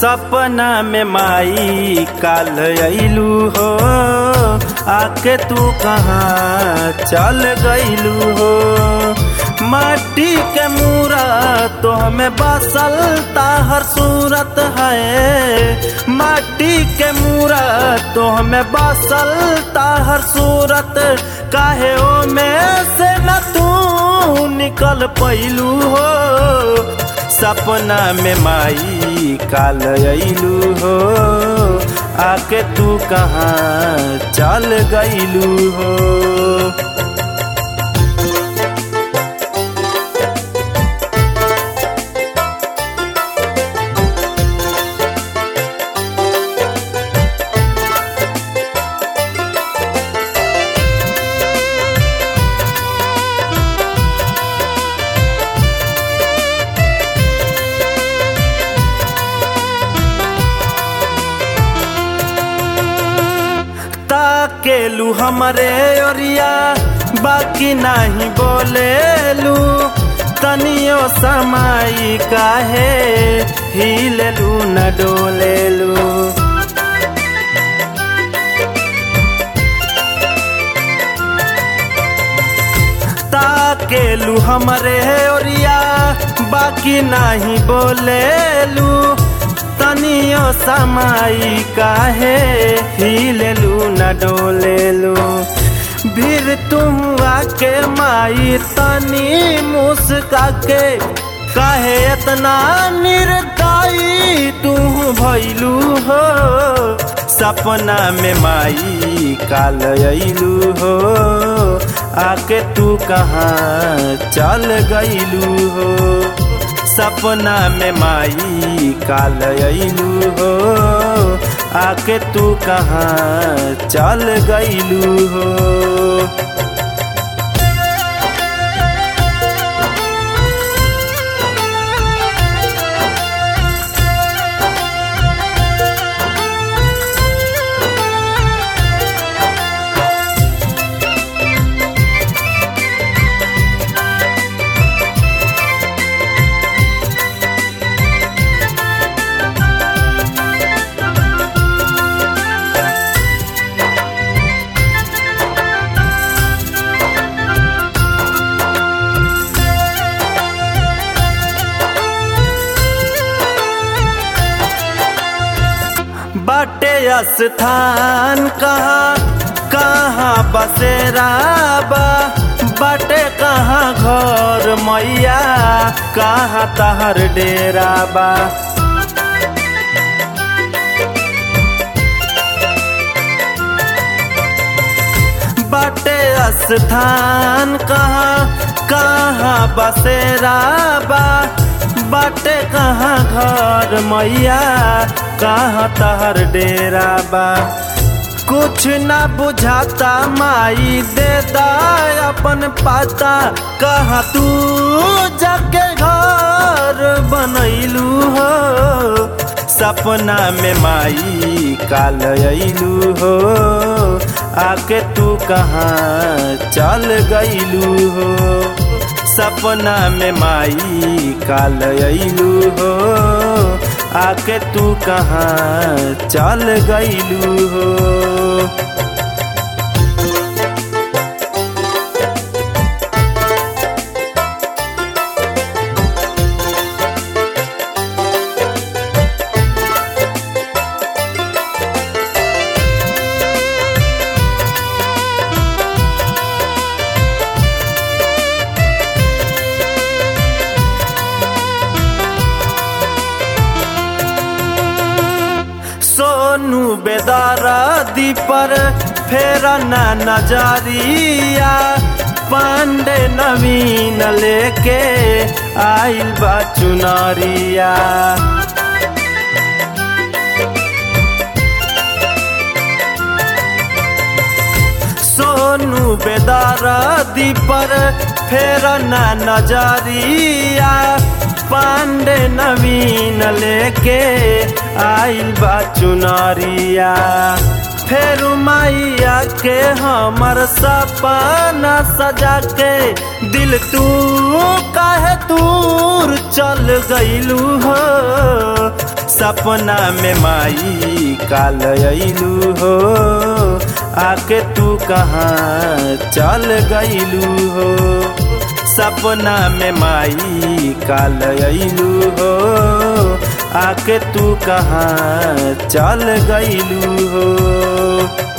सपना में माई काल अइलू हो आके तू कहाँ चल गइलू हो माटी के मूरा तो हमें बसल ताहर सूरत है माटी के मूरा तो हमें बसल ताहर सूरत काहे ओ में से न तू निकल पैलू हो सपना में माई काल अइलू हो आके तू कहाँ चल गइलू हो ताकेलू हमरे ओरिया बाकी नहीं बोलेलू तनियो समाई काहे हिलेलू न डोलेलू ताकेलू हमरे ओरिया बाकी नहीं बोलेलू तनियो समाई काहे हिलेलू न डोलेलू भीर तुम आके माई तनी मुस्का के काहे इतना निर्दयी तू भैलू हो सपना में माई काल अइलू हो आके तू कहाँ चल गइलू हो सपना में माई काल अइलू हो आके तू कहाँ चल गइलू हो बाटे स्थान कहाँ कहाँ बसेरा बा बाटे कहाँ घर मैया कहाँ तहर डेरा बा बाटे स्थान कहाँ कहाँ बसेरा बा बाटे कहाँ घर मैया कहाँ तहर डेरा बा कुछ ना बुझाता माई दे दा अपन पाता कहाँ तू जाके घर बनैलू हो सपना में माई काल अइलू हो आके तू कहाँ चल गइलू हो सपना में माई काल अइलू हो आके तू कहाँ चल गइलू हो सोनू बेदारा दीपर फेर न नजरिया पांडे नवीन लेके आइल बा चुनरिया सोनू बेदारा दीपर फेर न नजरिया पांडे नवीन लेके आइल बा चुनरिया फेर मैया के हमर सपना सजा के दिल तू काहे दूर चल गइलू हो सपना में माई काल अइलू हो आके तू कहाँ चल गइलू हो सपना में माई काल अइलू हो आके तू कहाँ चल गइलू हो